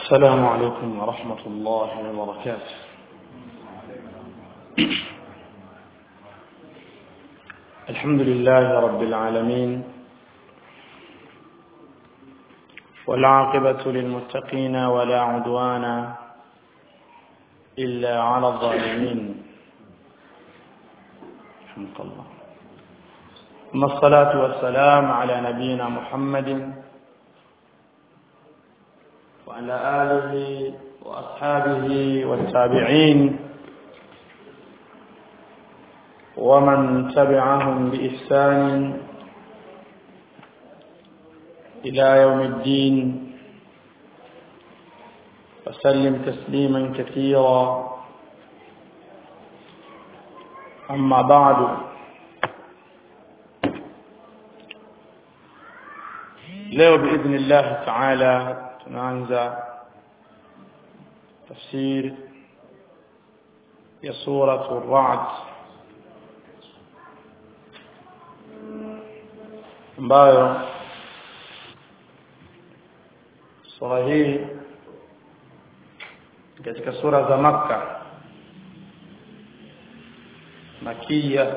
السلام عليكم ورحمة الله وبركاته الحمد لله رب العالمين والعاقبة للمتقين ولا عدوان إلا على الظالمين رحمك الله ثم الصلاة والسلام على نبينا محمد وعلى آله وأصحابه والتابعين ومن تبعهم بإحسان إلى يوم الدين وسلم تسليما كثيرا أما بعد leo باذن الله تعالى tunaanza tafsir ya sura ar-ra'd ambayo sura hii katika sura za makka makia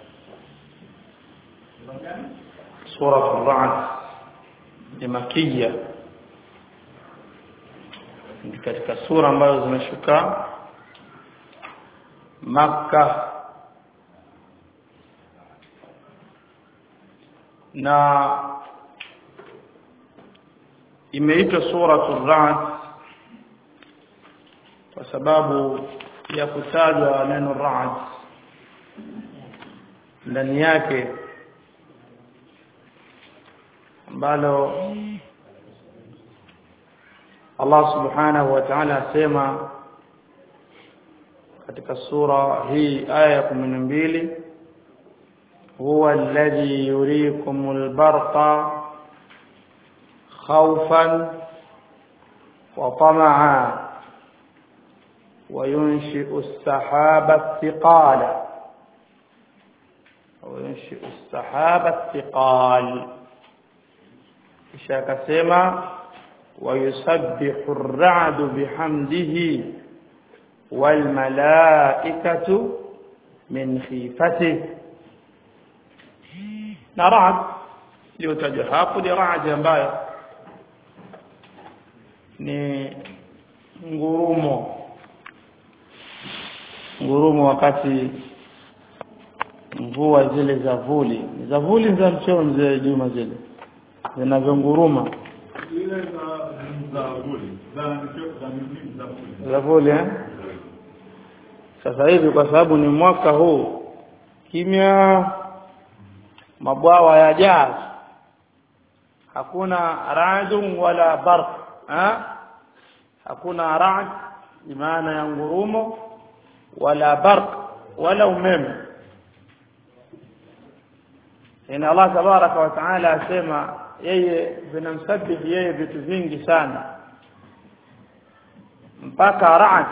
sura ar-ra'd ni makia ni katika sura ambazo zimeshuka Makka na imeitwa suratul Ra'd kwa sababu ya kutajwa neno Ra'd ndani yake ambalo Allah subhanahu wa ta'ala asema katika sura hii aya ya 12 huwa alladhi yurikumul barqa khawfan wa tama'a وينشئ السحاب الثقال وينشئ السحاب الثقال kisha akasema ويسبح الرعد بحمده والملائكة من خيفته na ra'd iliyotajwa hapo ni ra'd ambayo ni ngurumo ngurumo wakati mvua zile za vuli ni za vuli za mcheo mzee Juma zile zinavyonguruma ile za za vuli za za mimi za vuli za vuli eh sasa hivi kwa sababu ni mwaka huu kimya mabwawa ya jazz hakuna ra'dun wala barq ha hakuna ra'd maana ya ngurumo wala barq wala umeme ina Allah tabaraka wa taala asema yeye vinamsabihi yeye vitu vingi sana mpaka ra'd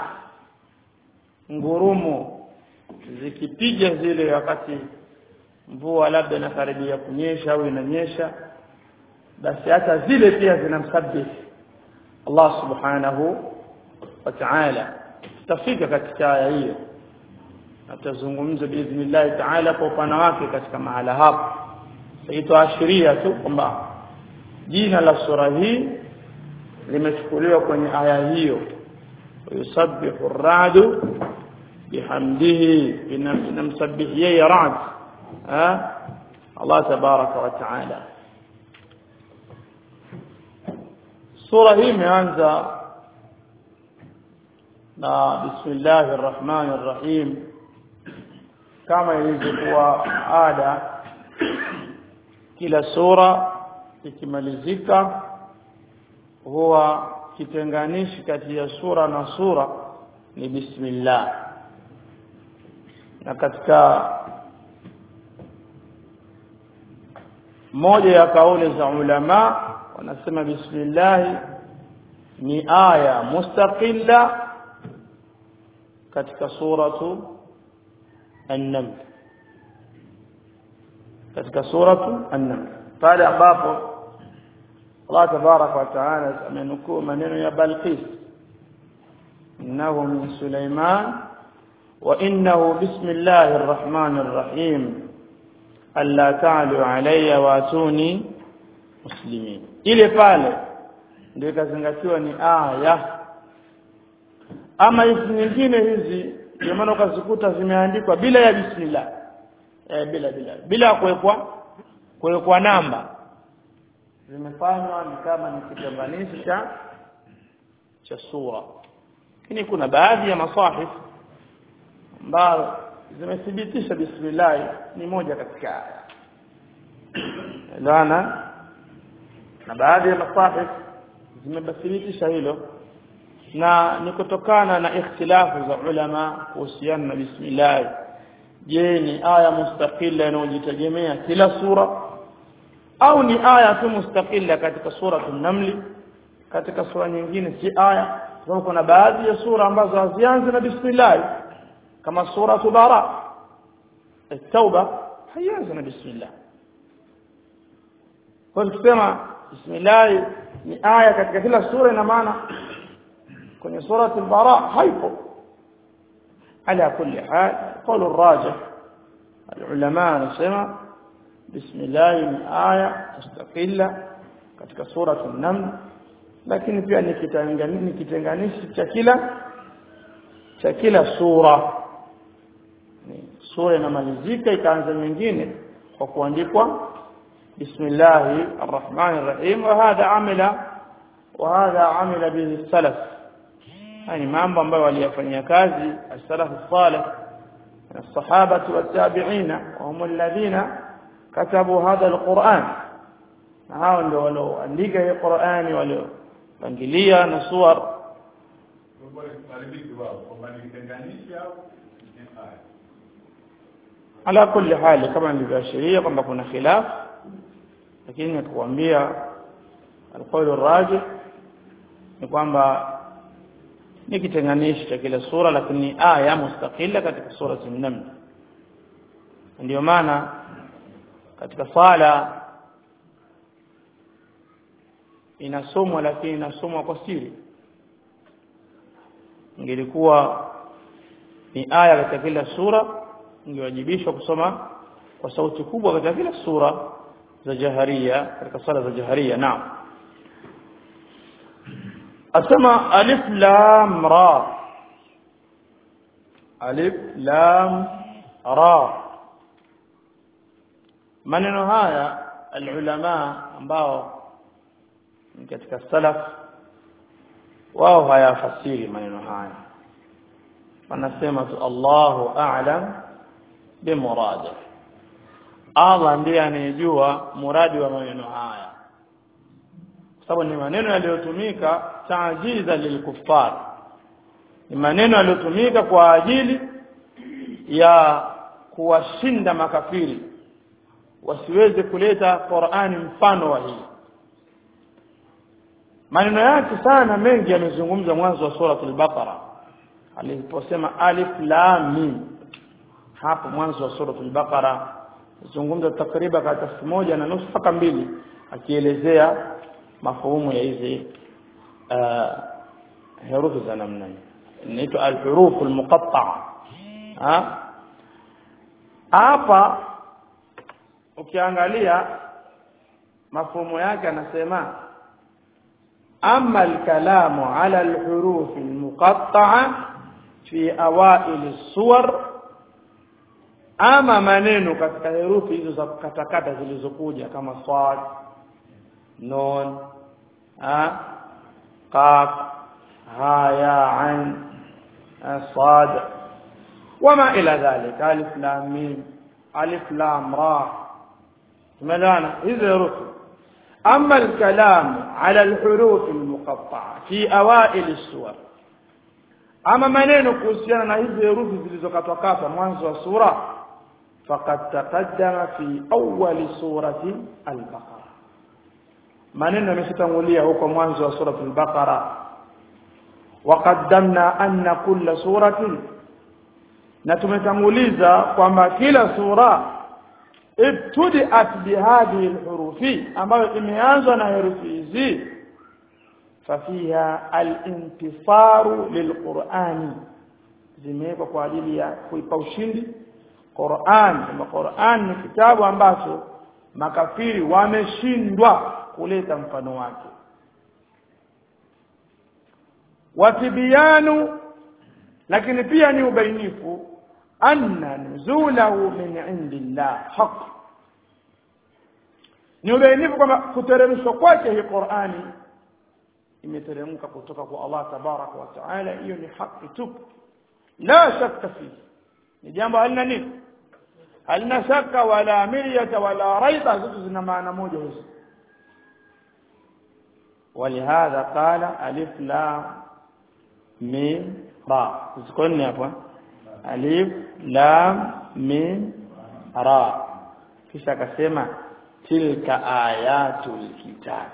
ngurumo zikipiga zile wakati mvua labda inakaribia kunyesha au inanyesha basi hata zile pia zinamsabihi Allah subhanahu wa ta'ala tutafika katika aya hiyo atazungumza biidhnillah ta'ala kwa upana wake katika mahala hapo itaashiria tu kwamba jina la sura hii limechukuliwa kwenye aya hiyo yusabbihu ar-ra'du bihamdihi inamsabbihi yeye ra'd Allah tabaraka wa ta'ala sura hii imeanza na bismillahir rahmanir rahim kama ilivyokuwa ada kila sura ikimalizika huwa kitenganishi kati ya sura na sura ni bismillah na katika moja ya kauli za ulama wanasema bismillah ni aya mustaqilla katika suratu an-naml katika suratu an-naml pale ambapo Allah tabarak wa taala amenukuu maneno ya Balqis innahu min Sulaiman wa innahu bismillahir rahmanir rahim alla ta'lu alayya wa atuni muslimin ile pale ndio ikazingatiwa ni aya ama hizi nyingine hizi ndio maana ukazikuta zimeandikwa bila ya bismillah eh, bila bila bila kuwekwa kuwekwa namba zimefanywa ni kama ni kitambanisho cha cha sura lakini kuna baadhi ya masahif ambazo zimethibitisha bismillah ni moja katika aya lana na baadhi ya masahif zimethibitisha hilo na ni kutokana na ikhtilafu za ulama kuhusiana na bismillah je ni aya mustaqilla inayojitegemea kila sura au ni aya tu mustaqilla katika sura an-naml katika sura nyingine si aya sababu kuna baadhi ya sura ambazo hazianzi na bismillah kama sura bara at-tauba haianzi na bismillah kwa kusema bismillah ni aya katika kila sura ina maana kwenye sura al-bara haipo ala kulli hal qawl ar-rajih العلماء نسمع بسم الله ni aya mustaqilla katika sura an-naml lakini pia ni kitanganishi kitenganishi cha kila cha kila sura ni sura inamalizika ikaanza nyingine kwa kuandikwa bismillahir rahmanir rahim wa hadha amila wa hadha amila bihi salaf yani mambo ambayo waliyafanyia kazi as-salaf as-salih الصحابة والتابعين وهم الذين كتبوا هذا القرآن hao ndio walioandika hii Qur'ani waliopangilia na suwar ala kulli hali kama nilivyoashiria kwamba kuna khilaf lakini nikuambia alqawl arrajih ni kwamba ni kitenganishi cha kila sura lakini aya mustaqilla katika sura an-naml ndio maana katika sala inasomwa lakini inasomwa kwa siri ingelikuwa ni aya katika kila sura ingewajibishwa kusoma kwa sauti kubwa katika kila sura za jaharia katika sala za jaharia naam asema alif lam ra alif lam ra maneno haya alulama ambao katika salaf wao hayafasiri maneno haya wanasema tu Allahu a'lam bimuradi Allah ndiye anayejua muradi wa maneno haya kwa sababu ni maneno yaliyotumika taajiza lilkuffar ni maneno yaliyotumika kwa ajili ya kuwashinda makafiri wasiweze kuleta Qur'ani mfano wa hii maneno yake sana mengi yamezungumzwa mwanzo wa sura al-Baqara aliposema alif lam mim hapo mwanzo wa sura al-Baqara zungumza takriban katika elfu moja na nusu mpaka mbili akielezea mafuhumu ya hizi uh, herufi za namna hii inaitwa al-huruf al-muqatta'a hapa ukiangalia mafuhumu yake anasema أما الكلام على الحروف المقطعة في أوائل الصور أما maneno katika herufi hizo za katakata zilizokuja kama sad nun ha qaf ha ya ain sad wama ila dhalika alif lam mim alif lam ra tumeelewana hizo herufi أما الكلام على الحروف المقطعة في أوائل السور أما maneno kuhusiana na hizi herufi zilizokatwakatwa mwanzo wa sura faqad taqaddama fi awwal surati al-Baqara maneno yameshatangulia huko mwanzo wa surati al-Baqara وقدمنا أن كل سورة na tumetanguliza kwamba kila sura ibtudiat bihadhihi alhurufi ambayo imeanzwa na herufi hizi fafiha alintisaru lilqurani zimewekwa kwa ajili ya kuipa ushindi Qur'an kama Qur'an ni kitabu ambacho makafiri wameshindwa kuleta mfano wake watibiyanu lakini pia ni ubainifu anna nuzulahu min indillah haq ni ubainifu kwamba kuteremshwa kwake hii Qur'ani imeteremka kutoka kwa Allah tabaraka wa taala hiyo ni haki tupu la shakka fihi ni jambo halina nini halina shaka wala miryata wala raiba zote zina maana moja hizo ولهذا قال ألف لام ميم راء تذكرني أبوا ألف لام ميم راء kisha akasema tilka ayatul kitab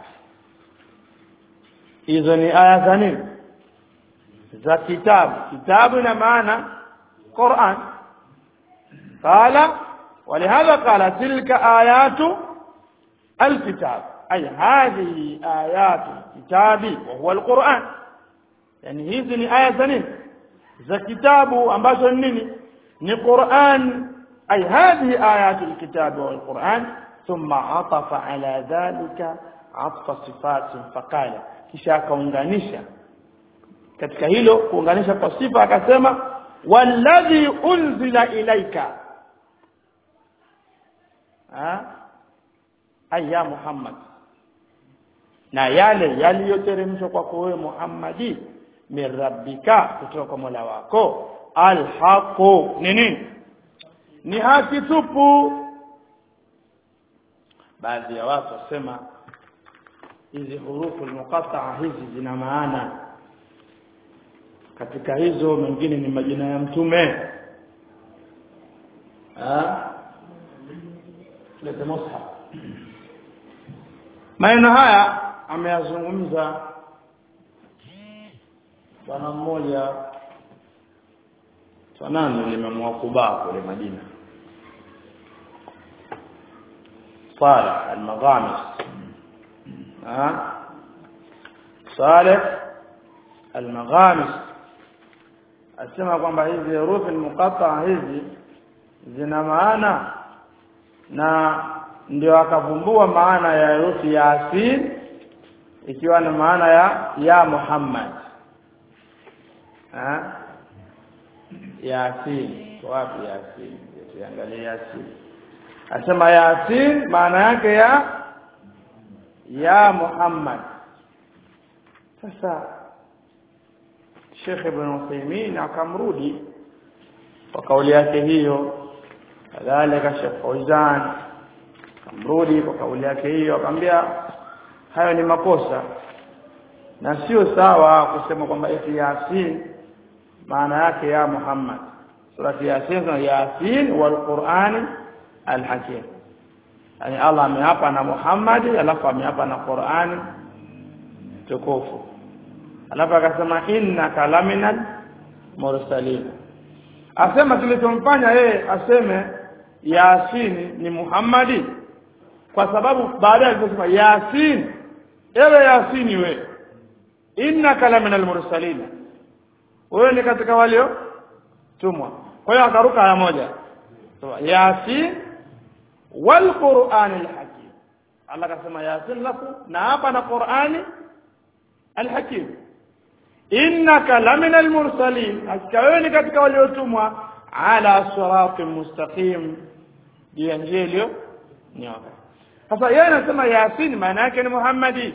hizo ni aya za nini za kitabu kitabu ina maana Qur'an قال ولهذا قال تلك آيات الكتاب أي هذه آيات الكتاب وهو القرآن يعني hizi ni aya za nini za kitabu ambazo ni nini ni Qur'an أي هذه آيات الكتاب والقرآن ثم عطف على ذلك عطف صفات فقال kisha akaunganisha katika hilo kuunganisha kwa sifa akasema walladhi unzila ilaika aya Muhammad na yale yaliyoteremshwa kwako wewe Muhammadi min rabbika kutoka kwa Mola wako alhaqu ni nini ni haki tupu baadhi ya watu wasema hizi hurufu almuqatta'a hizi zina maana katika hizo mengine ni majina ya mtume ah leta mushaf maneno haya ameyazungumza bwana mmoja sanani limemwa kubaa kule Madina Saleh al-Maghamis ah Saleh al-Maghamis asema kwamba hizi herufi muqatta hizi zina maana na ndio akavumbua maana ya herufi Yasin ikiwa na maana ya ya Muhammad ah Yasin wapi Yasin tuangalie Yasin asema Yasin maana yake ya ya Muhammad sasa Sheikh Ibn Uthaymeen akamrudi kwa kauli yake hiyo kadhalika Sheikh Fauzan akamrudi kwa kauli yake hiyo akamwambia hayo ni makosa na sio sawa kusema kwamba eti Yasin maana yake ya Muhammad surati Yasin na Yasin wal Qur'an al Hakim yani Allah ameapa na Muhammad alafu ameapa na Qur'an tukufu alafu akasema innaka laminal mursalin asema kilichomfanya yeye aseme Yasin ni Muhammadi kwa sababu baadaye alisema Yasin ewe Yasini we innaka laminal mursalin wewe ni katika walio tumwa kwa hiyo akaruka aya moja so, yasin wal qur'anil hakim Allah akasema yasin lafu na hapa na qur'ani al hakim innaka laminal mursalin hakika wewe ni katika waliotumwa ala siratin mustaqim juu ya njia iliyo nyoka sasa yeye anasema yasin maana yake ni muhammadi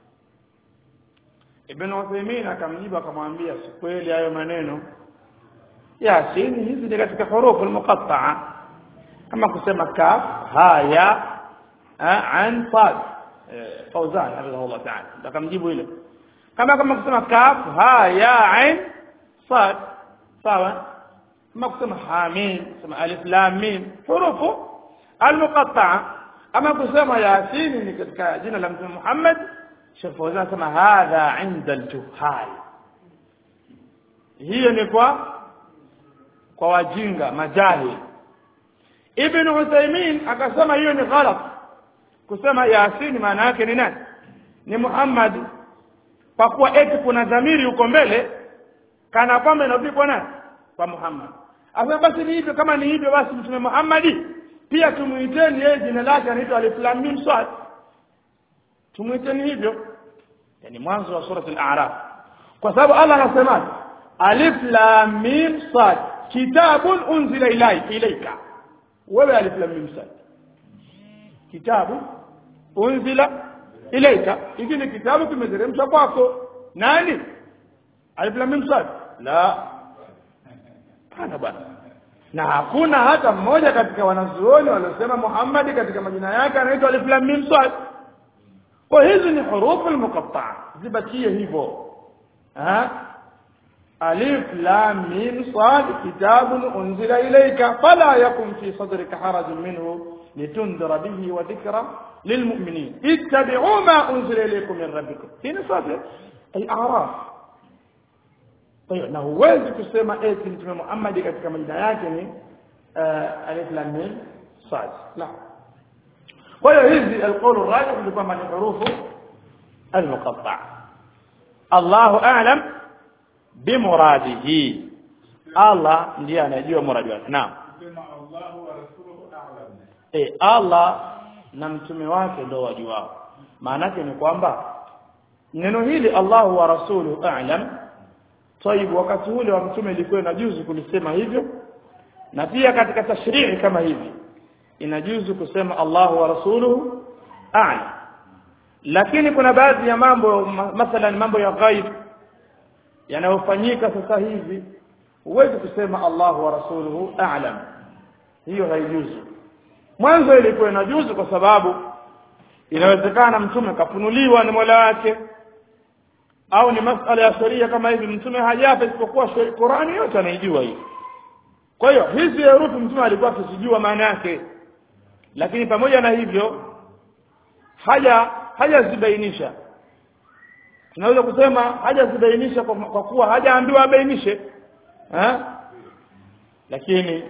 Ibn Uthaymeen akamjibu akamwambia si kweli hayo maneno Yasin hizi ni katika hurufu al-muqatta'a kama kusema kaf ha ya an sad Fauzan hafidhahullah ta'ala akamjibu hilo kama kama kusema kaf ha ya ain sad sawa kama kusema hamim kusema alif lam mim hurufu al-muqatta'a kama kusema yasin ni katika jina la mtume Muhammad Sheikh Fauzan sema hadha inda al-juhal hiyo ni kwa kwa wajinga majahil ibn Uthaymeen akasema hiyo ni ghalat kusema Yasin maana yake ni nani ni Muhammad kwa kuwa eti kuna dhamiri huko mbele kana kwamba inarudi kwa nani kwa Muhammad Asa basi ni hivyo kama ni hivyo basi mtume Muhammad pia tumuiteni yeye jina lake anaitwa Alif Lam Mim Sad tumuiteni hivyo yani mwanzo wa sura al-A'raf kwa sababu Allah anasema Alif Lam Mim Sad kitabun unzila ilai ilaika wewe Alif Lam Mim Sad kitabu unzila ilaika hiki ni kitabu kimeteremshwa kwako nani Alif Lam Mim Sad la hana bwana na hakuna hata mmoja katika wanazuoni waliosema Muhammad katika majina yake anaitwa Alif Lam Mim Sad kwa hizi ni hurufu al-muqatta'a zibakie hivyo ha alif lam mim sad kitabun unzila ilayka fala yakun fi sadrika harajun minhu litundira bihi wa dhikra lilmu'minin ittabi'u ma unzila ilaykum min rabbikum hii ni sad al-a'raf na huwezi kusema eti mtume Muhammad katika majina yake ni alif lam mim sad la kwa hiyo hizi alqawl rajih ni kwamba ni hurufu almuqatta Allahu a'lam bimuradihi Allah ndiye anajua muradi wake naam sema Allahu wa rasuluhu a'lam eh Allah na mtume wake ndio wajuao maana yake ni kwamba neno hili Allahu wa rasuluhu a'lam طيب wakati ule wa mtume ilikuwa inajuzu kulisema hivyo na pia katika tashrii kama hivi inajuzu kusema Allahu wa rasuluhu a'lam lakini kuna baadhi ya mambo mathalan mambo ya ghaib yanayofanyika sasa hivi huwezi kusema Allahu wa rasuluhu a'lam hiyo haijuzu mwanzo ilikuwa inajuzu kwa sababu inawezekana mtume kafunuliwa na Mola wake au ni masala ya sheria kama hivi mtume hajafa isipokuwa Qur'ani yote anaijua hii kwa hiyo hizi herufi mtume alikuwa akizijua maana yake lakini pamoja na hivyo haja hajazibainisha tunaweza kusema hajazibainisha kwa, kwa kuwa hajaambiwa abainishe eh lakini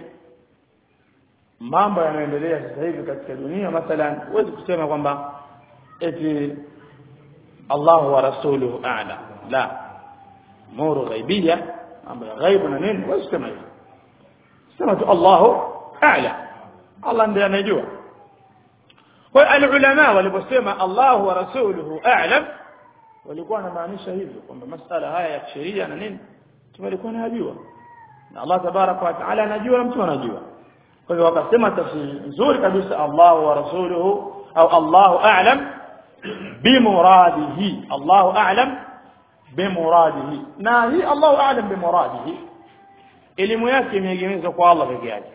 mambo yanaendelea sasa hivi katika dunia mathalan huwezi kusema kwamba eti Allah wa rasuluhu a'lam la muru ghaibia mambo ya ghaibu na nini huwezi kusema hivyo sema tu Allahu a'lam Allah ndiye anajua kwa alulama waliposema Allah wa rasuluhu a'lam walikuwa wanamaanisha hivyo kwamba masala haya ya sheria na nini tumelikuwa najua na Allah tabaraka wa taala anajua na mtu anajua kwa hivyo wakasema tafsiri nzuri kabisa Allah wa rasuluhu au Allahu a'lam bimuradihi Allahu a'lam bimuradihi na hii Allahu a'lam bimuradihi elimu yake imeegemezwa kwa Allah peke yake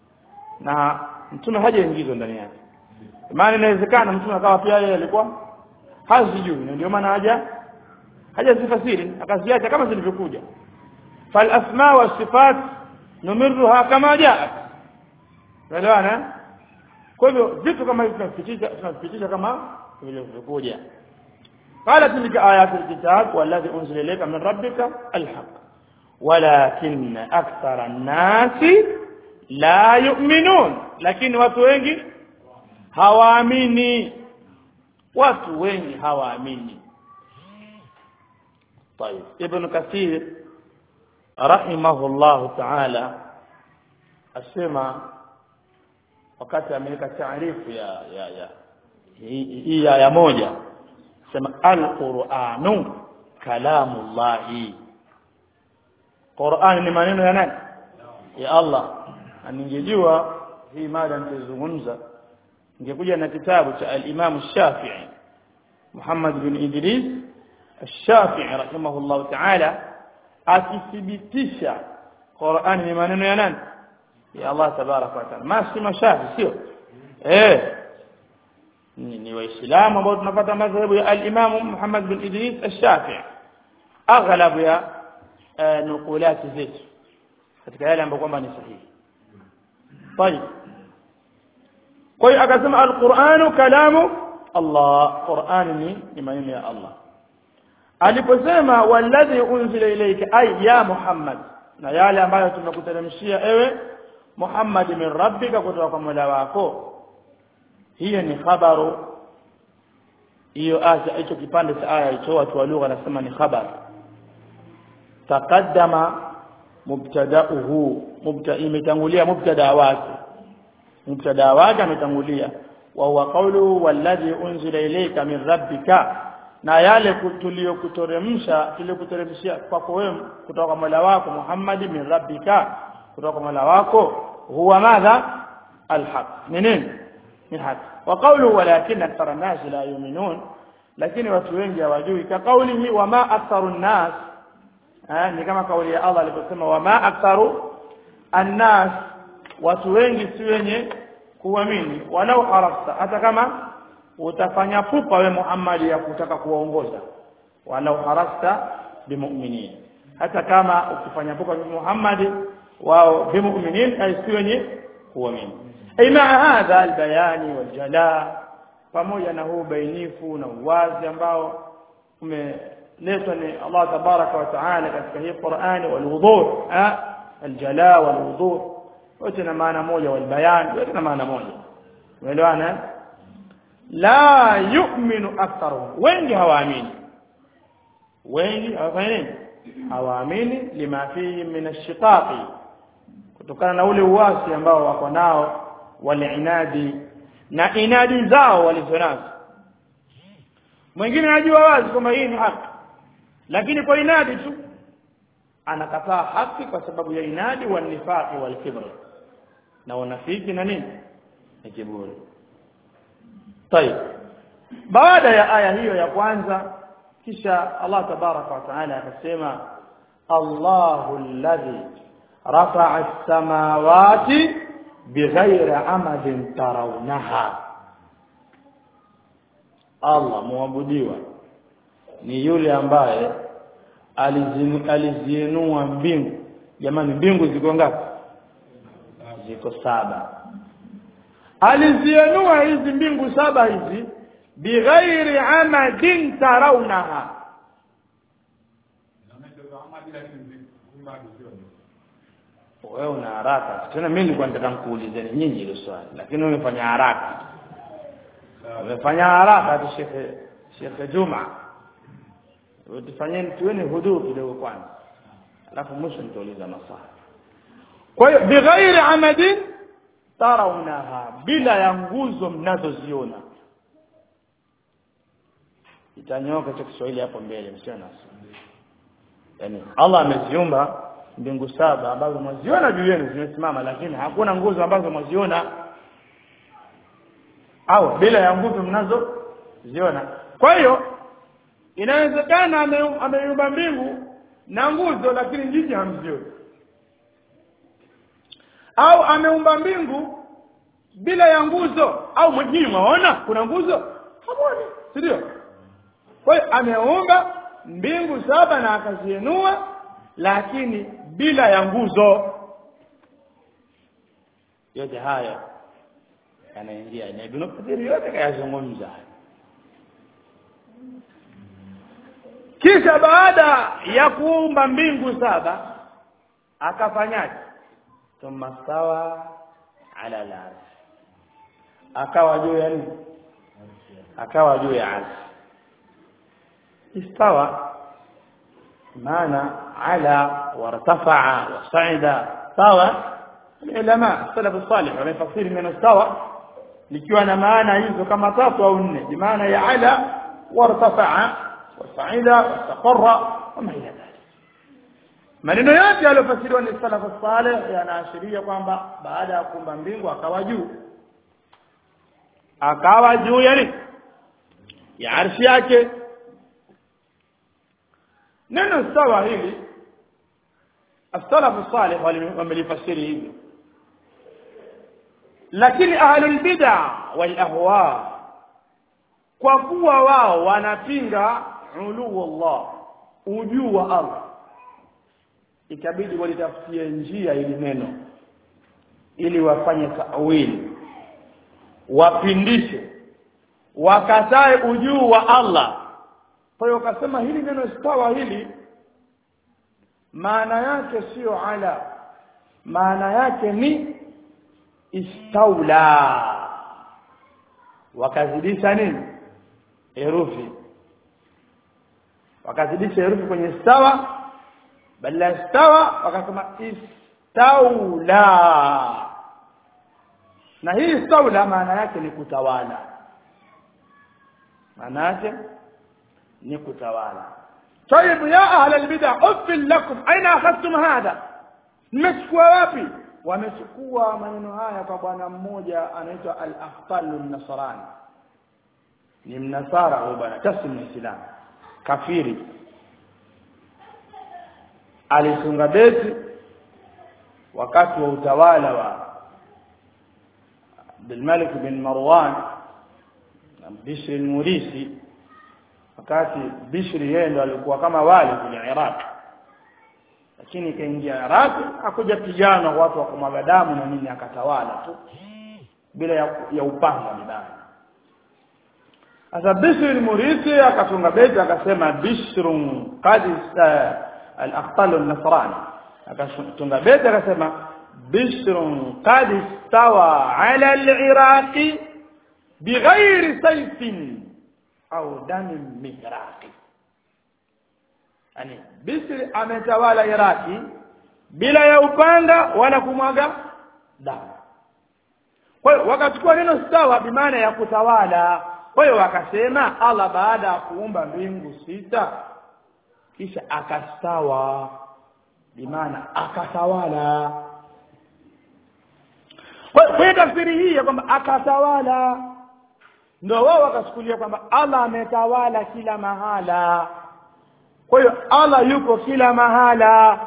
na mtume hajaingizwa ndani yake maana inawezekana mtume akawa pia yeye alikuwa hazijui na ndio maana haja hajazifasiri akaziacha kama zilivyokuja fal asma wa sifat numirruha kama jaat elewana kwa hivyo vitu kama hivi tunavipitisha tunavipitisha kama vilivyokuja قالت تلك آيات الكتاب والذي أنزل إليك من ربك الحق ولكن أكثر الناس لا يؤمنون لكن watu wengi hawaamini watu wengi hawaamini طيب ابن كثير رحمه الله تعالى asema wakati ameweka taarifu ya ya ya hii ya, ya moja sema alquranu kalamullahi Qur'an ni maneno ya nani ya Allah na ningejua hii mada nitazungumza ningekuja na kitabu cha al-Imam Shafi'i Muhammad bin Idris Shafi'i rahimahullah ta'ala akithibitisha Qur'an ni maneno ya nani ya Allah tabaraka wa taala masi mashafi sio eh ni, ni waislamu ambao tunapata madhhabu ya al-Imam Muhammad bin Idris al-Shafi'i aghlab ya nukulati zetu katika yale ambayo kwamba ni sahihi طيب kwa hiyo akasema al-Qur'anu kalamu Allah Qur'an ni ni maneno ya Allah aliposema walladhi unzila ilayka ay ya Muhammad na yale ambayo tumekuteremshia ewe Muhammad min rabbika kutoka kwa Mola wako hiyo ni khabaru hiyo aya hicho kipande cha aya hicho watu wa lugha nasema ni khabar taqaddama mubtada'uhu mubta imetangulia mubtada wake mubtada wake ametangulia wa huwa qawluhu walladhi unzila ilayka min rabbika na yale tuliyokuteremsha tuliyokuteremshia kwako wewe kutoka kwa Mola wako Muhammad min rabbika kutoka kwa Mola wako huwa madha alhaq ni nini ni haki wa qawluhu walakin akthara an-nas la yu'minun lakini watu wengi hawajui ka qawlihi wama aktharu an-nas ni kama kauli ya Allah aliposema wama aktharu an-nas watu wengi si wenye kuamini walau harasta hata kama utafanya pupa we Muhammad ya kutaka kuwaongoza walau harasta bimu'minin hata kama ukifanya pupa bi Muhammad wao bimu'minin ay si wenye kuamini ay maa hadha albayani waljala pamoja na huu bainifu na uwazi ambao umeletwa ni Allah tabaraka wa taala katika hii Qur'ani walwuduh aljala walwuduh wote na maana moja walbayan wote na maana moja umeelewana la yu'minu aktharuhum wengi hawaamini wengi hawafanyi nini hawaamini lima fihi min ash-shiqaqi kutokana na ule uasi ambao wako nao walinadi na inadi zao walizonazo mwingine anajua wazi kwamba hii ni haki lakini kwa inadi tu anakataa haki kwa sababu ya inadi wa nifaqi wal kibr na unafiki na nini na kiburi طيب baada ya aya hiyo ya kwanza kisha Allah tabaraka wa taala akasema Allahu alladhi rafa'a as-samawati bighayri amadin tarawnaha Allah muabudiwa ni yule ambaye aliziinua mbingu jamani mbingu ziko ngapi ziko saba aliziinua hizi mbingu saba hizi bighairi amadin tarawnaha wewe una haraka tena mimi nilikuwa nataka nikuulizeni nyinyi hilo swali lakini umefanya haraka umefanya haraka tu shekhe shekhe Juma utafanyeni tuweni huduu kidogo kwanza alafu mwisho nitauliza maswali kwa hiyo bighairi amadin tarawnaha bila ya nguzo mnazoziona itanyoka cha Kiswahili hapo mbele msio na yani Allah ameziumba mbingu saba ambazo mwaziona juu yenu zimesimama lakini hakuna nguzo ambazo mwaziona au bila ya nguzo mnazo ziona kwa hiyo inawezekana ameumba mbingu na nguzo lakini nyinyi hamzioni au ameumba mbingu bila ya nguzo au nyinyi mwaona kuna nguzo hamoni si ndio kwa hiyo ameumba mbingu saba na akazienua lakini bila ya nguzo yote haya yanaingia na Ibn Kathir yote kayazungumza kisha baada ya kuumba mbingu saba akafanyaje thumma stawa ala al akawa juu ya nini akawa juu ya arshi istawa maana ala wartafa'a wasa'ida sawa ulama salaf salih wamefasiri neno sawa likiwa na maana hizo kama tatu au nne bi maana ya ala wartafa'a wasa'ida wastaqarra wama ila dhalik maneno yote yaliyofasiriwa ni salaf salih yanaashiria kwamba baada ya kuumba mbingu akawa juu akawa juu yani ya arshi yake neno sawa hili as-salaf salih wamelifasiri hivyo lakini ahlul bid'a wal ahwa kwa kuwa wao wanapinga uluu Allah ujuu wa Allah ikabidi walitafutie njia ili neno ili wafanye tawili wapindishe wakatae ujuu wa Allah kwa hiyo wakasema hili neno istawa hili maana yake sio ala maana yake ni istaula wakazidisha nini herufi wakazidisha herufi kwenye stawa badala ya stawa wakasema istaula na hii istaula maana yake ni kutawala maana yake ni kutawala طيب يا اهل البدع افل لكم اين اخذتم هذا mmechukua wapi wamechukua maneno haya kwa bwana mmoja anaitwa al-aftalu nasrani ni mnasara huyo bwana kasi muislamu kafiri alisunga beti wakati wa utawala wa Abdulmalik bin Marwan na Bishr al-Murisi wakati Bishri yeye ndo alikuwa kama wali kwenye Iraq lakini kaingia Iraq hakuja pigana watu wa kumwaga damu na nini akatawala tu bila ya, ya upanga mbaya sasa Bishr al-Murisi akatunga beti akasema Bishrun qad al-aqtal an-nasrani akatunga beti akasema Bishrun qad istawa ala al-Iraqi bighairi sayfin au damin mihraqi yani Bisri ametawala Iraki bila ya upanga wala kumwaga damu kwa hiyo wakachukua neno stawa bimaana ya kutawala kwa hiyo wakasema Allah baada ya kuumba mbingu sita kisha akastawa bimaana akatawala kwa hiyo tafsiri hii ya kwamba akatawala ndio wao wakachukulia kwamba Allah ametawala kila mahala kwa hiyo Allah yuko kila mahala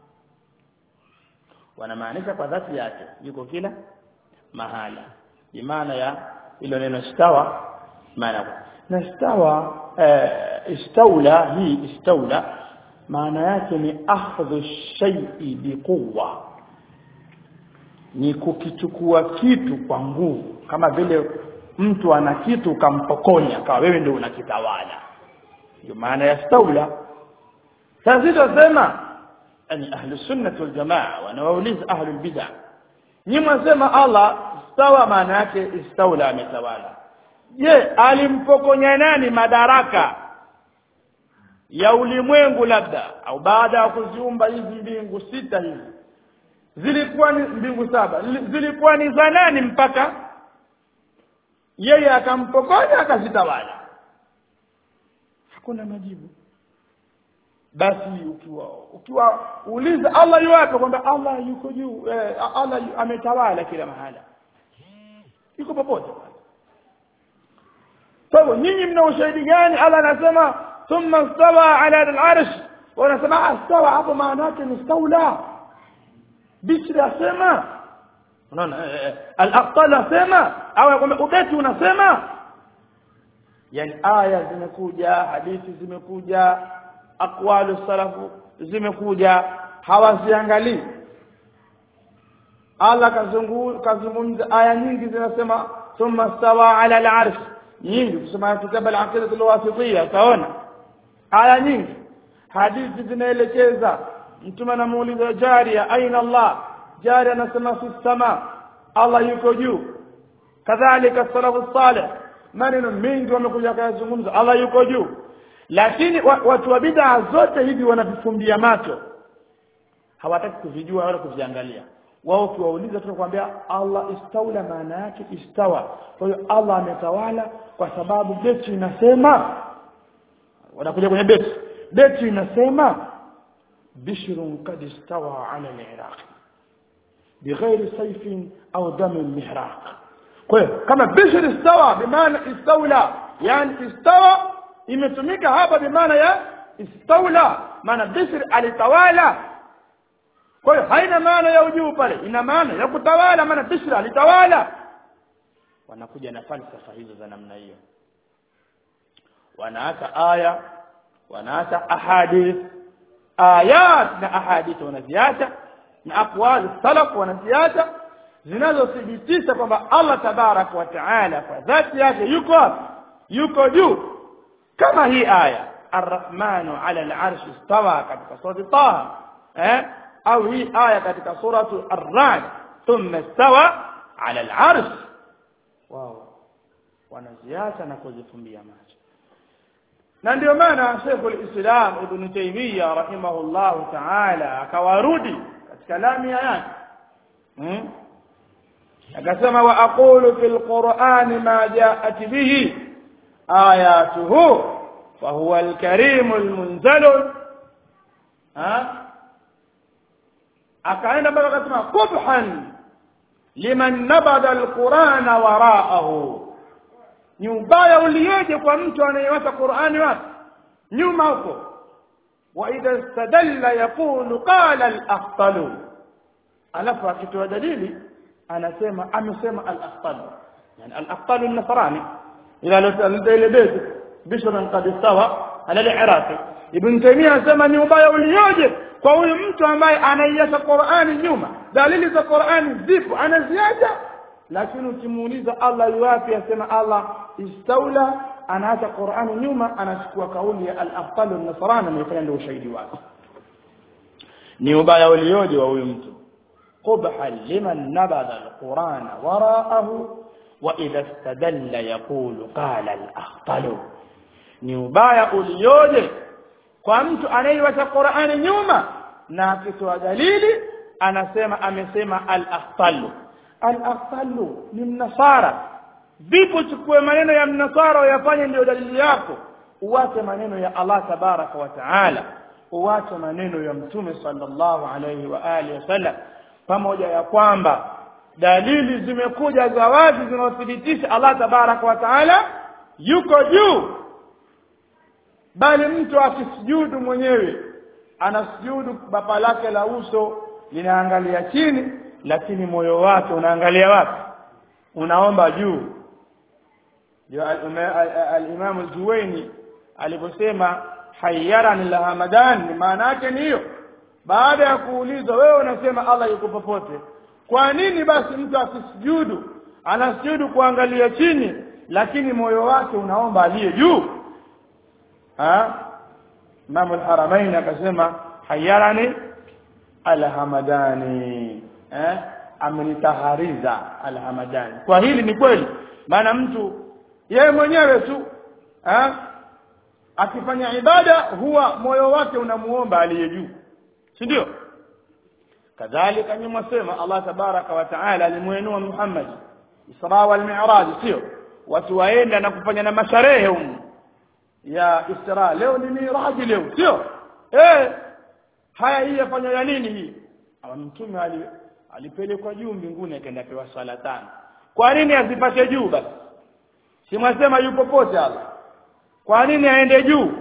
wanamaanisha kwa dhati yake yuko kila mahala ni maana ya ilo neno stawa maana na stawa eh, istaula hii istaula maana yake ni akhdhu shay'i biquwwa ni kukichukua kitu kwa nguvu kama vile mtu ana kitu ukampokonya kama wewe ndio unakitawala ndio maana ya staula sasa tunasema yani ahli sunnah wal jamaa wanawauliza ahli bid'ah nyinyi mwasema Allah stawa maana yake istaula ametawala je alimpokonya nani madaraka ya ulimwengu labda au baada ya kuziumba hizi mbingu sita hizi zilikuwa ni mbingu saba zilikuwa ni za nani mpaka yeye akampokonya akazitawala hakuna majibu basi ukiwa ukiwa uliza Allah yuwapi kwamba Allah yuko juu eh, Allah yu, ametawala kila mahala yuko popote kwa hivyo nyinyi mna ushahidi gani Allah anasema thumma stawa ala al-arsh wanasema stawa hapo maana yake ni staula Bishri asema unaona al-aqtal asema au kwamba ubeti unasema yani aya zimekuja hadithi zimekuja aqwalu salafu zimekuja hawaziangalii Allah kazungumza aya nyingi zinasema thumma stawa ala al-arsh nyingi kusema kitabu al-aqidah al-wasitiyya taona aya nyingi hadithi zinaelekeza mtume anamuuliza jaria aina Allah jaria anasema fi sama Allah yuko juu kadhalika salafu salih maneno mengi wamekuja kuyazungumza Allah yuko juu lakini watu wa bid'a zote hivi wanavifumbia macho hawataki kuvijua wala kuviangalia wao ukiwauliza tunakwambia Allah istaula maana yake istawa kwa hiyo Allah ametawala kwa sababu beti inasema wanakuja kwenye beti beti inasema bishrun kad istawa ala al-iraq bighairi sayfin au damin mihraq kwa hiyo kama bishr istawa bimaana istaula yani istawa imetumika hapa bimaana ya istaula maana bishr alitawala kwa hiyo haina maana ya ujuu pale ina maana ya kutawala maana bishr alitawala wanakuja na falsafa hizo za namna hiyo wanaacha aya wanaacha ahadith ayat na ahadith wanaziacha na aqwal salaf wanaziacha zinazothibitisha kwamba Allah tabarak wa taala kwa dhati yake yuko yuko juu kama hii aya arrahmanu ala al-arsh istawa katika sura taha eh au hii aya katika suratu ar-ra'd thumma istawa ala al-arsh wao wanaziacha na kuzifumbia macho na ndio maana Sheikh al-Islam Ibn Taymiyyah rahimahullah ta'ala akawarudi katika lamia yake hmm? akasema wa aqulu fil qur'ani ma ja'at bihi ayatuhu fa huwa al-karim al-munzal ha akaenda mpaka akasema qubhan liman nabada al-qur'ana wara'ahu ni ubaya ulioje kwa mtu anayewacha Qur'ani wapi nyuma huko wa idha istadalla yaqulu qala al-afdalu alafu akitoa dalili anasema amesema al-afdal yani al-afdal an-nasrani ila ile beti bishran qad istawa ala al-iraqi ibn taymiyyah anasema ni ubaya ulioje kwa huyu mtu ambaye anaiacha Qur'ani nyuma dalili za Qur'ani zipo anaziacha lakini ukimuuliza Allah yuwapi asema Allah istaula anaacha Qur'ani nyuma anachukua kauli ya al-afdal an-nasrani amefanya ndio ushahidi wake ni ubaya ulioje wa huyu mtu قبحا لمن نبذ القرآن وراءه وإذا استدل يقول قال الأخطل ni ubaya ulioje kwa mtu anayeiwacha Qur'ani nyuma na akitoa dalili anasema amesema al-akhtalu al-akhtalu ni mnasara vipo chukue maneno ya mnasara uyafanye ndio dalili yako uwache maneno ya Allah tabaraka wa taala uwache maneno ya mtume sallallahu alayhi wa alihi wasallam pamoja ya kwamba dalili zimekuja za wazi zinazothibitisha Allah tabaraka wa taala yuko juu bali mtu akisujudu mwenyewe anasujudu baba lake la uso linaangalia chini lakini moyo wake unaangalia wapi unaomba juu ndio al-Imam al-Juwayni aliposema hayyarani la hamadan maana yake ni hiyo baada ya kuulizwa wewe unasema Allah yuko popote kwa nini basi mtu asisujudu anasujudu kuangalia chini lakini moyo wake unaomba aliye juu ha Imam al-Haramain akasema hayarani alhamadani eh amenitahariza alhamadani kwa hili ni kweli maana mtu yeye mwenyewe tu eh akifanya ibada huwa moyo wake unamuomba aliye juu si ndio kadhalika nyuma sema Allah tabaraka wa taala alimuinua Muhammad Isra wal Mi'raj sio watu waenda na kufanya na masharehe humu ya Isra leo ni Mi'raj leo sio eh haya hii yafanya ya nini hii ama mtume ali alipelekwa juu mbinguni akaenda pewa sala tano kwa nini asipate juu basi si mwasema yupo pote Allah kwa nini aende juu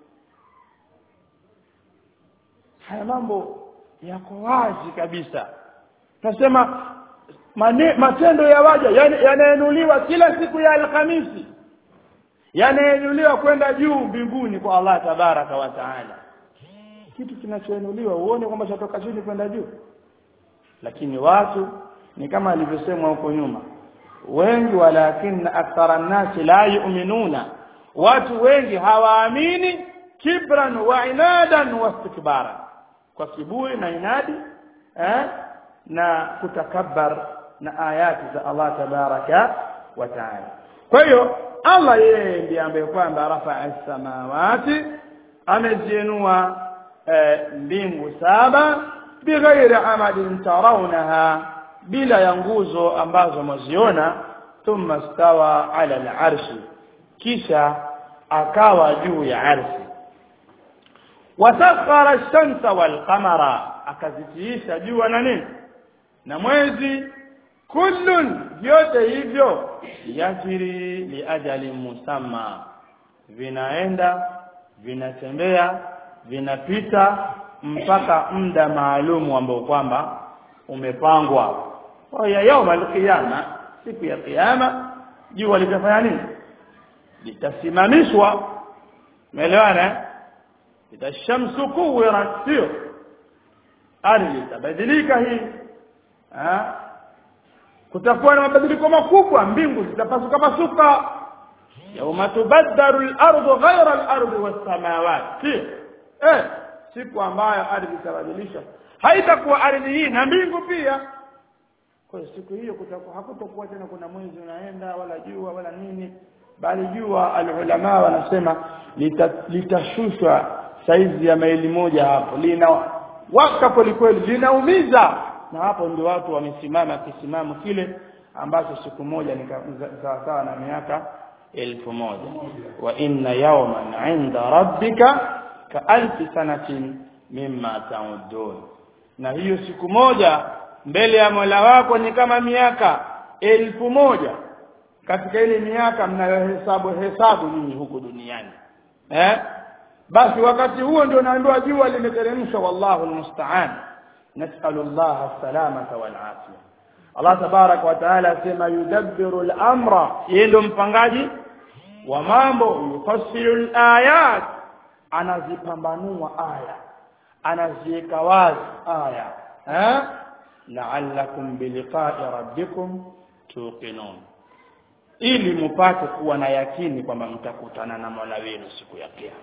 haya mambo yako wazi kabisa nasema matendo ya waja yanainuliwa kila siku ya alhamisi yanainuliwa kwenda juu mbinguni kwa Allah tabaraka wa taala kitu kinachoinuliwa uone kwamba chatoka chini kwenda juu lakini watu ni kama alivyosemwa huko nyuma wengi walakin akthara nasi la yu'minuna watu wengi hawaamini kibran wa inadan wa istikbaran kwa kiburi na inadi eh, na kutakabbar na ayati za Allah tabaraka wa taala kwa hiyo Allah yeye ndiye ambaye kwamba rafa'a samawati ameziinua mbingu saba bighairi amadin tarawnaha bila ya nguzo ambazo mwaziona thumma stawa ala al-arshi kisha akawa juu ya arshi wasakhara ash-shamsa wal-qamara akazitiisha jua na nini na mwezi kullun vyote hivyo yajiri liajali musamma vinaenda vinatembea vinapita mpaka muda maalumu ambao kwamba umepangwa kwa ya yauma al-qiyama siku ya kiyama jua litafanya nini litasimamishwa umeelewana itashamsu kuwirat sio ardhi itabadilika hii ha? kutakuwa na mabadiliko makubwa mbingu zitapasuka pasuka yauma tubaddaru al-ardu ghayra al-ardi was-samawati eh siku ambayo ardhi itabadilishwa haitakuwa ardhi hii na mbingu pia kwa hiyo siku hiyo kutakuwa hakutokuwa tena kuna mwezi unaenda wala jua wala nini bali jua alulama wanasema lita- litashushwa saizi ya maili moja hapo lina waka kwelikweli linaumiza na hapo ndio watu wamesimama kisimamo kile ambacho siku moja ni ka- za- sawasawa na miaka elfu moja wa inna yawman inda rabbika ka alfi sanatin mimma ta'udun na hiyo siku moja mbele ya Mola wako ni kama miaka elfu moja katika ile miaka mnayohesabu hesabu nyinyi huku duniani eh basi wakati huo ndio naambiwa jua limeteremshwa wallahu almusta'an nas'alu Allah salamata wal afia Allah tabarak wa taala asema yudabbiru al-amra yeye ndio mpangaji wa mambo yufassilu al-ayat anazipambanua aya anaziweka wazi aya eh la'allakum biliqa'i rabbikum tuqinun ili mupate kuwa na yakini kwamba mtakutana na Mola wenu siku ya kiyama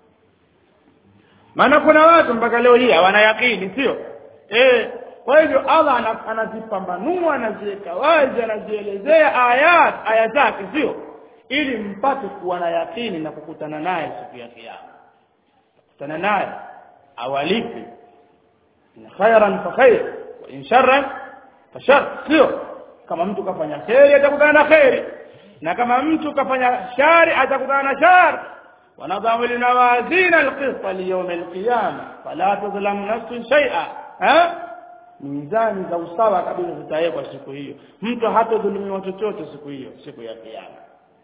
maana kuna watu mpaka leo hii hawana yakini sio eh kwa hivyo Allah ana- anazipambanua anaziweka wazi anazielezea ayat aya zake sio ili mpate kuwa na yakini na kukutana naye siku ya kiyama kukutana naye awalipi in khairan fa khair wa in sharran fa shar sio kama mtu kafanya kheri atakutana na kheri na kama mtu kafanya shari atakutana na shari ونضع الموازين القسط ليوم القيامة فلا تظلم نفس شيئا ها mizani za usawa kabisa zitawekwa siku hiyo mtu hatadhulumiwa chochote siku hiyo siku ya kiyama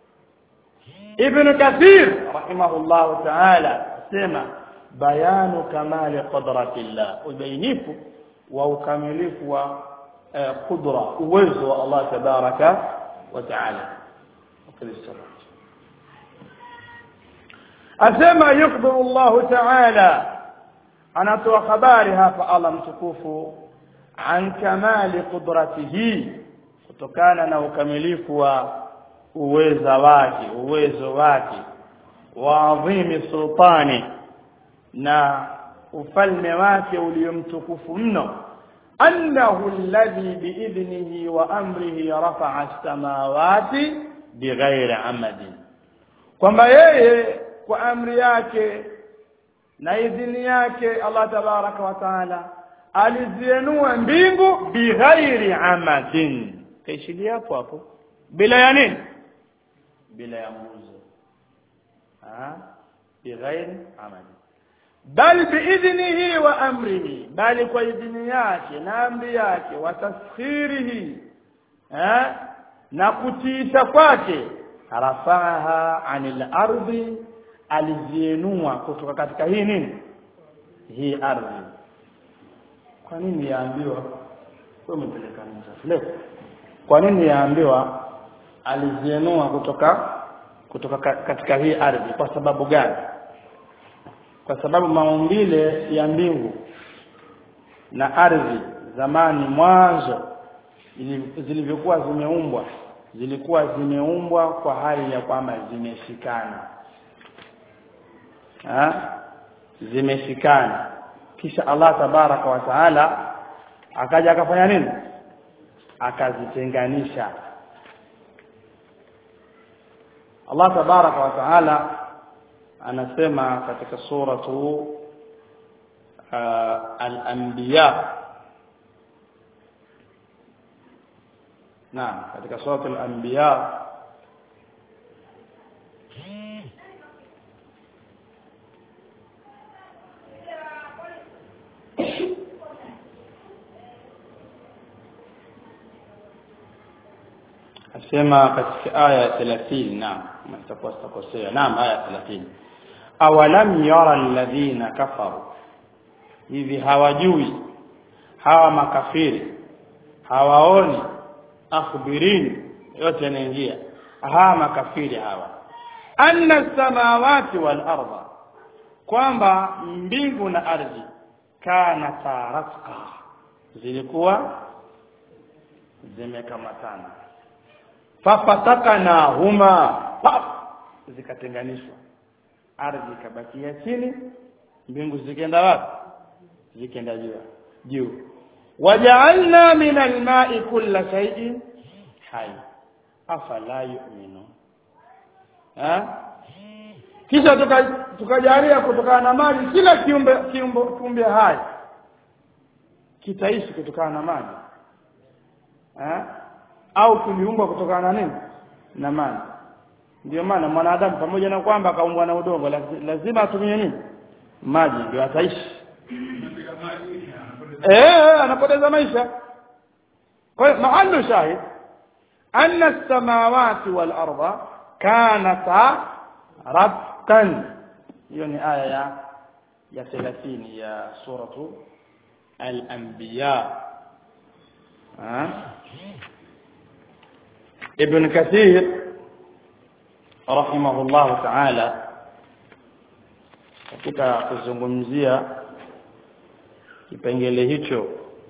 ibn kathir rahimahullah ta'ala asema bayanu kamali qudratillah ubainifu wa ukamilifu wa eh, qudra uwezo wa Allah tabaraka wa ta'ala wakristo asema yukhbiru Allah ta'ala anatoa habari hapa Allah mtukufu an kamali qudratihi kutokana na ukamilifu wa uweza wake uwezo wake wa adhimi sultani na ufalme wake uliomtukufu mno annahu alladhi biidhnihi wa amrihi rafa'a as-samawati bighairi amadin kwamba yeye kwa amri yake na idhini yake Allah tabaraka wa taala alizienua mbingu bighairi amadin kaishilia hapo hapo bila ya nini bila ya nguzo ah bighairi amadin bal biidhnihi wa amrihi bali kwa idhini yake na amri yake wa taskhirihi eh na kutiisha kwake rafaha anil ardi alizienua kutoka katika hii nini hii ardhi kwa nini yaambiwa wewe umepeleka msafiri kwa nini yaambiwa alizienua kutoka kutoka ka- katika hii ardhi kwa sababu gani kwa sababu maumbile ya mbingu na ardhi zamani mwanzo ili- zilivyokuwa zimeumbwa zilikuwa zimeumbwa kwa hali ya kwamba zimeshikana ha? zimeshikana kisha Allah tabaraka wa taala akaja akafanya nini akazitenganisha Allah tabaraka wa taala anasema katika suratu uh, al-anbiya naam katika suratu al-anbiya asema katika aya ya 30 naam mtakuwa sitakosea naam aya ya 30 awalam yara alladhina kafaru hivi hawajui hawa makafiri hawaoni akhbirini yote yanaingia hawa makafiri hawa anna samawati wal arda kwamba mbingu na ardhi kana taratqa zilikuwa zimekamatana fafatakana huma pap zikatenganishwa ardhi ikabakia chini mbingu zikaenda wapi zikaenda juu juu waja'alna min alma'i kulla shay'in hayy afala yu'minu ha kisha tukajalia kutokana na maji kila kiumbe kiumbe kiumbe hai kitaishi kutokana na maji ha? au kiliumbwa kutokana na nini na maji ndio maana mwanadamu pamoja na kwamba kaumbwa na udongo lazima atumie nini maji ndio ataishi eh anapoteza maisha kwa hiyo mahallu shahid anna as-samawati wal arda kanata rabtan hiyo ni aya ya ya 30 ya suratu al-anbiya ابن كثير رحمه الله تعالى katika kuzungumzia kipengele hicho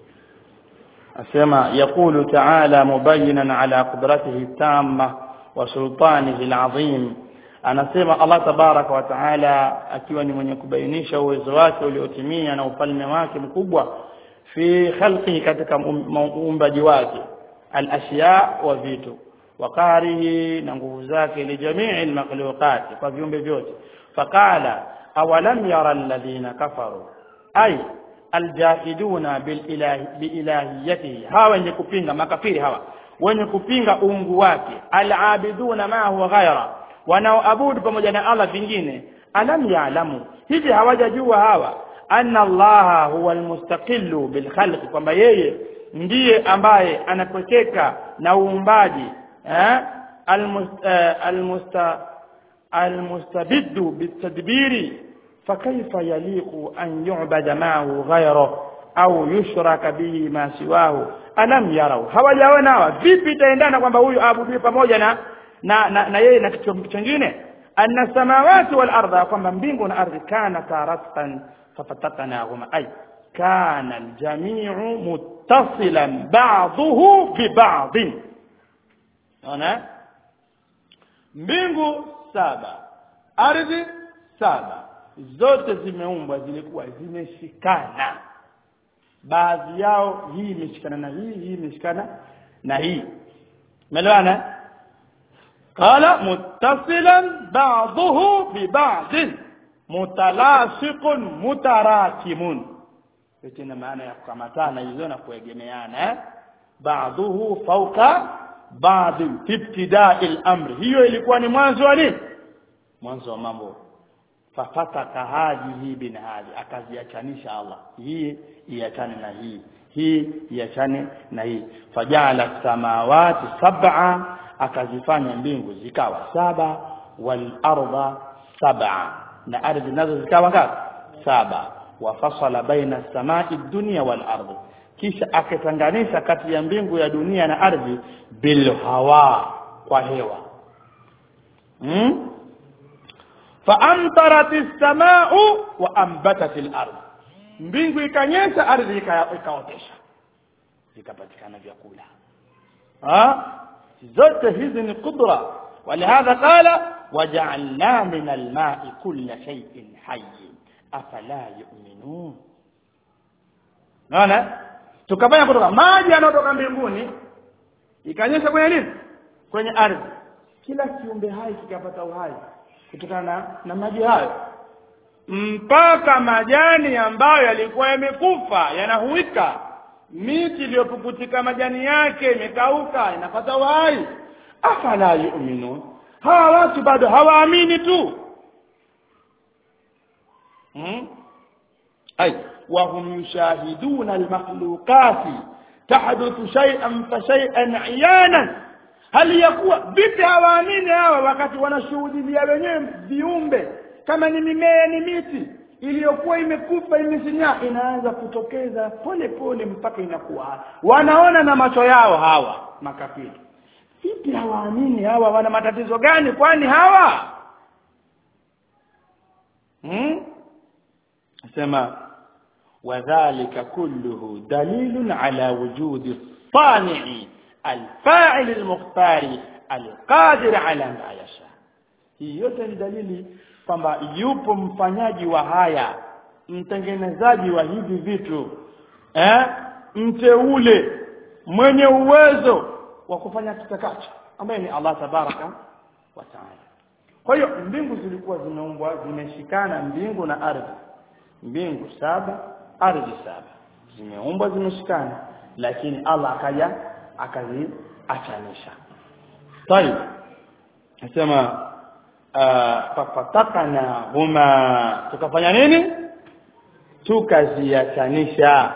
asema yaqulu ta'ala mubayyinan ala qudratihi tamma wa sultanihi alazim anasema Allah tabaraka wa taala akiwa ni mwenye kubainisha uwezo wake uliotimia na ufalme wake mkubwa fi khalqihi katika uumbaji wake al-ashya wa vitu wa qarihi na nguvu zake li jamii al-makhluqat kwa viumbe vyote faqala awalam yara alladhina kafaru ay aljahiduna bililahi biilahiyatihi hawa wenye kupinga makafiri hawa wenye kupinga uungu wake alabiduna ma huwa ghaira wanaoabudu pamoja na Allah vingine alam yaalamu hivi hawajajua hawa anna allaha huwa almustaqillu bilkhalqi kwamba yeye ndiye ambaye anapwekeka na uumbaji eh almusta almustabiddu bitadbiri فكيف يليق أن يعبد معه غيره au yushraka bihi ma siwahu alam yarau hawajaona hawa vipi itaendana kwamba huyu aabudiwe pamoja na na, na, na yeye na kitu kingine anna samawati wal ardha kwamba mbingu na ardhi kana taratqan fafatatnahuma ay kana aljami'u muttasilan ba'dahu bi ba'd ona mbingu saba ardhi saba zote zimeumbwa zilikuwa zimeshikana baadhi yao hii imeshikana na hii hii imeshikana na hii umeelewana qala muttasilan ba'dahu bi ba'd mutalasiqun mutarakimun yote ina maana ya kukamatana hizo na kuegemeana eh ba'dahu fawqa ba'd ibtida'i al-amr hiyo ilikuwa ni mwanzo wa nini mwanzo wa mambo fafataka hadhihi bin hadhi akaziachanisha Allah hii iachane na hii hii iachane na hii fajala samawati sab'a akazifanya mbingu zikawa saba wal arda sab'a na ardhi nazo zikawa ngapi saba wafasala baina samai dunya wal ardi kisha akatenganisha kati ya mbingu ya dunia na ardhi bil hawa kwa hewa hmm? faamtarat as-samaa'u wa anbatat al-ard mbingu ikanyesha ardhi ikaotesha ikapatikana vyakula ha zote hizi ni qudra ولهذا قال وجعلنا من الماء كل شيء حي افلا يؤمنون naona tukafanya kutoka maji yanayotoka mbinguni ikanyesha kwenye nini kwenye ardhi kila kiumbe hai kikapata uhai kutokana na, na maji hayo mpaka majani ambayo yalikuwa yamekufa yanahuika miti iliyopukutika majani yake imekauka inapata uhai afala yu'minun hawa watu bado hawaamini tu hmm? ay وهم يشاهدون المخلوقات تحدث شيئا فشيئا عيانا hali ya kuwa vipi hawaamini hawa wakati wanashuhudia wenyewe viumbe kama ni mimea ni miti iliyokuwa imekufa imesinyaa inaanza kutokeza pole pole mpaka inakuwa wanaona na macho yao hawa makafiri vipi hawaamini hawa wana matatizo gani kwani hawa hmm? sema wadhālika kulluhu dalilun ala wujudi الصانع الفاعل المختار القادر على ما يشاء hii yote ni dalili kwamba yupo mfanyaji wa haya mtengenezaji wa hivi vitu eh mteule mwenye uwezo wa kufanya kitakacho ambaye ni Allah tabaraka wa taala kwa hiyo mbingu zilikuwa zimeumbwa zimeshikana mbingu na ardhi mbingu saba ardhi saba zimeumbwa zimeshikana lakini Allah akaja akaziachanisha طيب nasema fafatakana huma tukafanya nini tukaziachanisha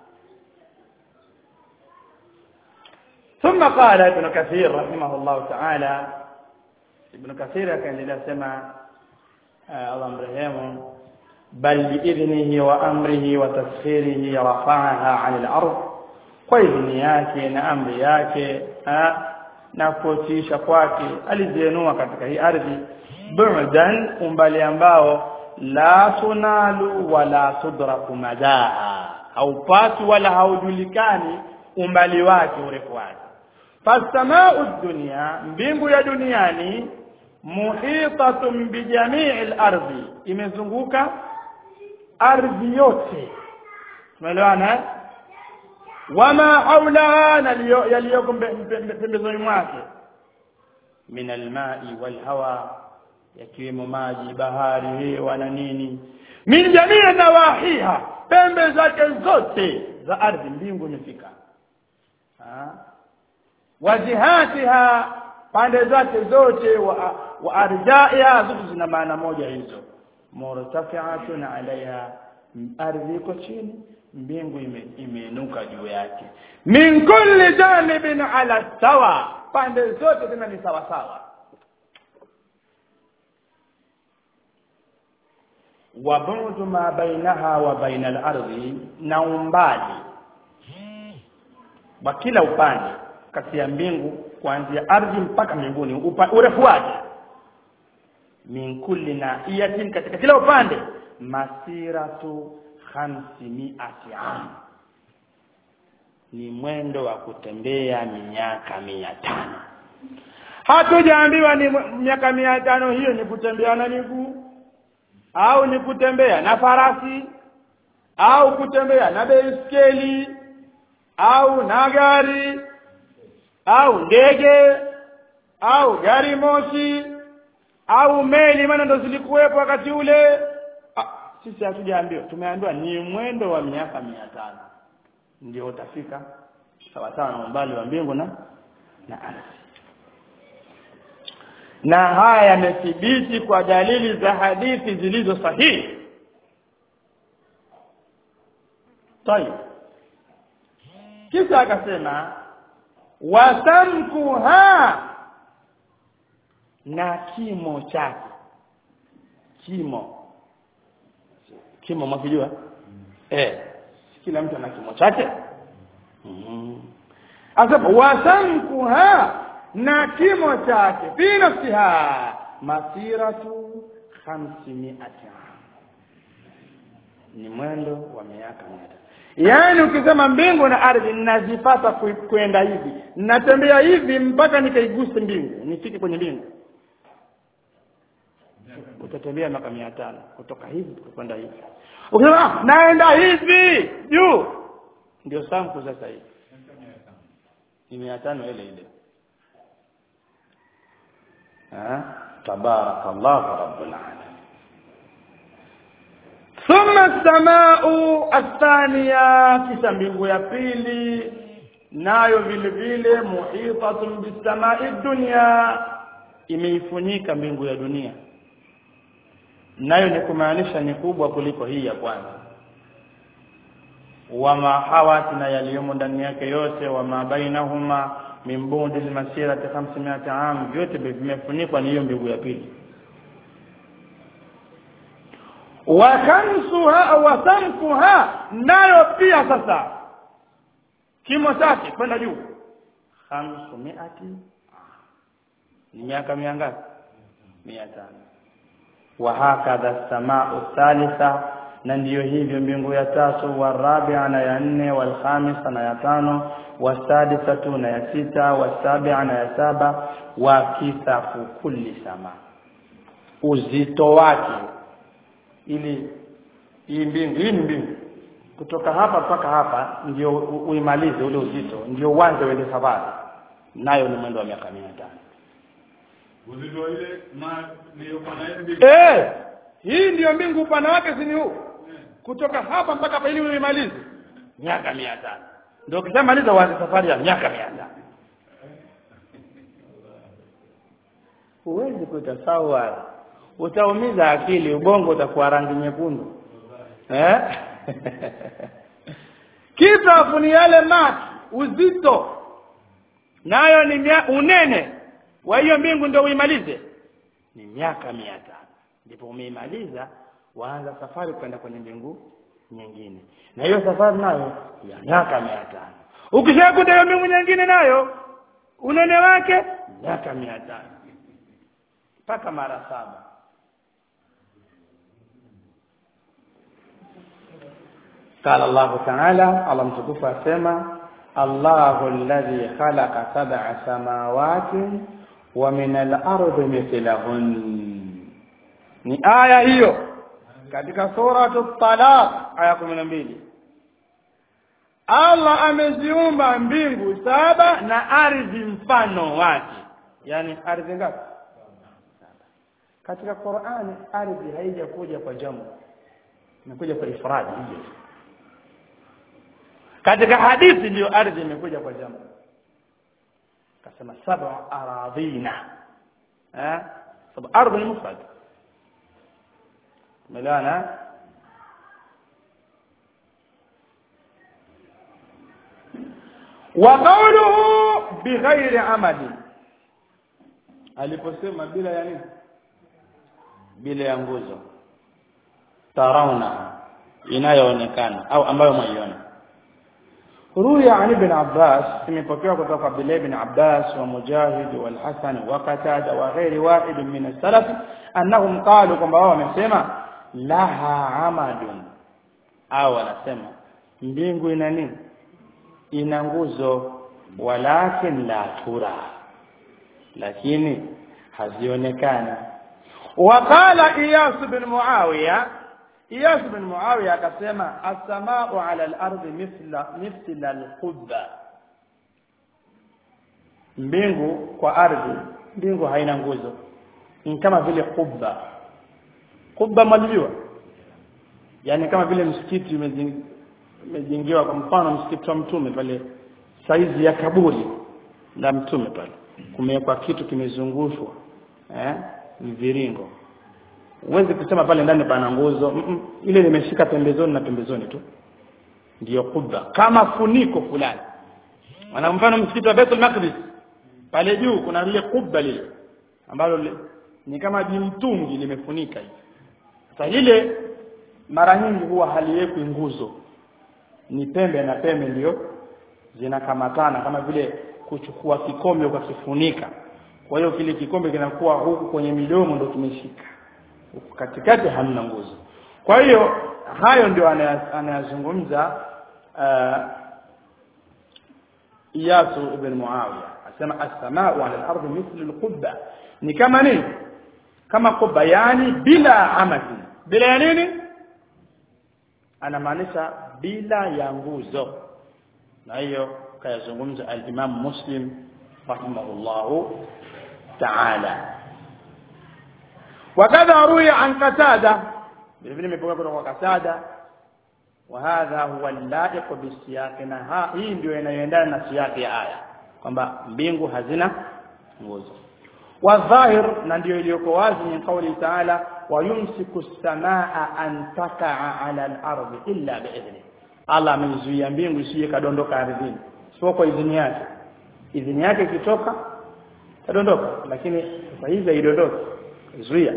ثم قال ابن كثير رحمه الله تعالى ابن كثير كان لله سمع الله مرحمه بل بإذنه وأمره وتسخيره رفعها عن الأرض وإذن yake na amri yake na kutisha kwake alizienua katika hii ardhi bu'dan umbali ambao la tunalu wala tudraku madaha haupati wala haujulikani umbali wake urefu wake fasamau dunya mbingu ya duniani muhitatun bijamii al-ardhi imezunguka ardhi yote tumeelewana wama haulaha na yaliyoko pembezoni mwake min almai walhawa yakiwemo maji bahari hewa na nini min jamii nawahiha pembe zake zote za ardhi mbingu imefika wajihatiha pande zake zote wa, wa arjaiha zote zina maana moja hizo murtafi'atun alaiha ardhi iko chini mbingu imeinuka ime juu yake min kulli janibin ala sawa pande zote tena ni sawa sawa wa bu'du ma bainaha wa baina al-ardi na umbali wa kila upande kati ya mbingu kuanzia ardhi mpaka mbinguni urefu wake min kulli nahiyatin katika kila upande masiratu khamsimiati am ni mwendo wa kutembea miaka mia tano hatujaambiwa ni miaka mia tano hiyo ni kutembea na miguu au ni kutembea na farasi au kutembea na baiskeli au na gari au ndege au gari moshi au meli maana ndo zilikuwepo wakati ule ah, sisi hatujaambiwa tumeambiwa ni mwendo wa miaka mia tano ndio utafika sawa sawa na umbali wa mbingu na na ardhi na haya yamethibiti kwa dalili za hadithi zilizo sahihi tayib kisha akasema wasamkuha na kimo chake kimo kimo mwakijua eh kila mtu ana kimo chake mm. asema wasamkuha na kimo chake fi nafsiha masiratu 500 ni mwendo wa miaka mia yaani ukisema mbingu na ardhi ninazipata kwenda hivi natembea hivi mpaka nikaiguse mbingu nifike kwenye mbingu utatembea miaka mia tano kutoka hivi kwenda hivi ukisema ah, naenda hivi juu ndio samku sasa hivi ni mia tano ile ile tabarakallahu rabbul alamin thumma as-samaa'u athaniya kisha mbingu ya pili nayo vile vile muhitatun bis-samaa'i dunya imeifunika mbingu ya dunia nayo ni kumaanisha ni kubwa kuliko hii ya kwanza wama hawat na yaliyomo ndani yake yote wama bainahuma min bundi almasirati 500 am vyote vimefunikwa ni hiyo mbingu ya pili wa khamsuha wa samkuha nayo pia sasa kimo chake kwenda juu 500 ni miaka mia ngapi 500 wa hakadha samaa thalitha na ndiyo hivyo mbingu ya tatu warabia na ya nne walkhamisa na ya tano wasadisatu na ya sita wasabia na ya saba wa kithafu kulli sama uzito wake ili hii mbingu hii ni mbingu kutoka hapa mpaka hapa ndio u- uimalize ule uzito ndio uanze uende safari nayo ni mwendo wa miaka 500 uzito ile na niliyokuwa na ile mbili eh hii ndio mbingu upana wake si ni huu kutoka hapa mpaka hapa ili uimalize miaka 500 ndio ukishamaliza uanze safari ya miaka 500 huwezi kutasawara utaumiza akili ubongo utakuwa rangi nyekundu eh kitu ni yale maki uzito nayo ni mia, unene wa hiyo mbingu ndio uimalize ni miaka mia tano ndipo umeimaliza waanza safari kwenda kwenye mbingu nyingine na hiyo safari nayo ya miaka mia tano ukishakuta hiyo mbingu nyingine nayo unene wake miaka mia tano mpaka mara saba قال الله تعالى الله متكفى سما الله الذي خلق سبع سماوات ومن الأرض مثلهن ni aya hiyo katika suratu talaq aya 12 Allah ameziumba mbingu saba na ardhi mfano wake yani ardhi ngapi katika Qur'ani ardhi haijakuja kwa jamu imekuja kwa ifradi hivyo katika hadithi ndio ardhi imekuja kwa jamu kasema sab'a aradhina eh sababu ardhi ni mufrad ملانا وقوله بغير عمل aliposema bila ya nini bila ya nguzo tarauna inayoonekana au ambayo mwaiona روي عن ابن عباس imepokewa kutoka Abdullah ibn Abbas wa Mujahid wal Hasan wa Qatada wa ghairi wahid min as-salaf annahum qalu kwamba wao wamesema laha amadun au wanasema mbingu ina nini ina nguzo walakin la tura lakini hazionekani waqala iyas bin muawiya iyas bin muawiya akasema as-samaa'u 'ala al-ardi mithla mithla al-qubba mbingu kwa ardhi mbingu haina nguzo ni kama vile qubba qubba malijua yani kama vile msikiti umejeng- umejengewa kwa mfano msikiti wa mtume pale saizi ya kaburi la mtume pale kumewekwa kitu kimezungushwa eh mviringo huwezi kusema pale ndani pana nguzo mm -mm. ile limeshika pembezoni na pembezoni tu ndiyo kubba kama funiko fulani wana mfano msikiti wa Baitul Maqdis pale juu kuna lile kubba lile ambalo li, ni kama jimtungi limefunika hivi sasa lile mara nyingi huwa haliwekwi nguzo ni pembe na pembe ndio zinakamatana kama vile kuchukua kikombe ukakifunika kwa hiyo kile kikombe kinakuwa huku kwenye midomo ndo tumeshika huku katikati hamna nguzo kwa hiyo hayo ndio anaya- anayazungumza uh, Iyasu ibn Muawiya asema as-samaa'u 'ala al-ardi mithlu al-qubba ni kama nini kama qubba yani bila amati bila ya nini anamaanisha bila ya nguzo na hiyo kayazungumza al-Imam Muslim rahimahullahu ta'ala wakadha ruya an qatada vile vile imepokewa kutoka kwa qatada وهذا هو اللائق بالسياق na ha- hii ndio inayoendana na siyaki ya aya kwamba mbingu hazina nguzo wadhahir na ndio iliyoko wazi min kauli taala wayumsiku samaa an takaa ala al-ardi illa biidhni Allah ameizuia mbingu isije kadondoka ardhini sio kwa idhini yake idhini yake ikitoka kadondoka lakini sasa hivi haidondoki zuia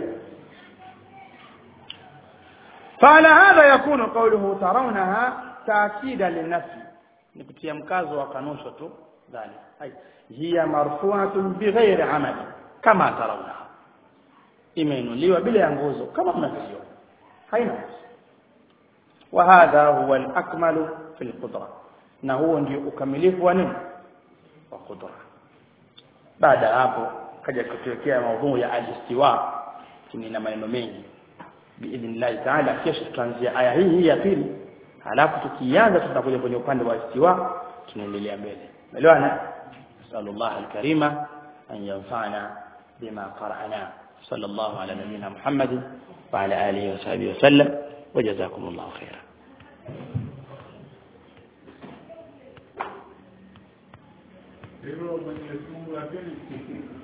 فعلى هذا يكون قوله ترونها تأكيدا للنفي نكتيا مكاز وقنوشة ذلك أي هي مرفوعة بغير عمل كما ترونها imeinuliwa bila ya nguzo kama mnavyoiona haina nguzo wa hadha huwa al-akmalu fi al-qudra na huo ndio ukamilifu wa nini wa qudra baada ya hapo kaja kutuwekea maudhui ya al-istiwa chini na maneno mengi biidhnillah taala kesho tutaanzia aya hii hii ya pili alafu tukianza tutakuja kwenye upande wa istiwa tunaendelea mbele elewana nasallallahu alkarima an yanfa'ana bima qara'na sallallahu ala nabiyyina muhammad wa ala alihi wa sahbihi wa sallam wa jazakumullahu khairan hilo Mwenyezi Mungu lakini